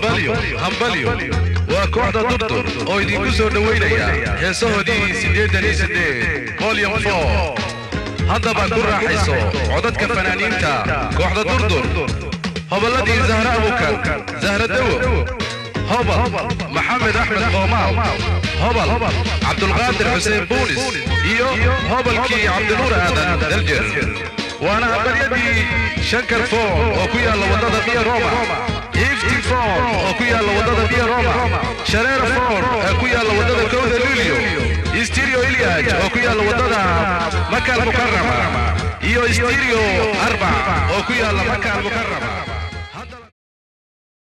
hambalyo hambalyo waa kooxda durdur oo idinku soo dhowaynaya heesahoodii siddeetan iyo siddeed volyum four haddaba ku raaxayso codadka fanaaniinta kooxda durdur hobolladii zahra abukar zahra dawo hobal maxamed axmed qoomaal hobal cabdulqaadir xuseen buunis iyo hobalkii cabdinuur aadan daljer waana hambalyadii shankar foon oo ku yaalla waddada biya roma ifti foon oo ku yaalla waddada biya roma shareer foon ee ku yaalla waddada kowda luulio stereo ilyaj oo ku yaalla waddada makal mukarama iyo stereo arbac oo ku yaalla makal mukarama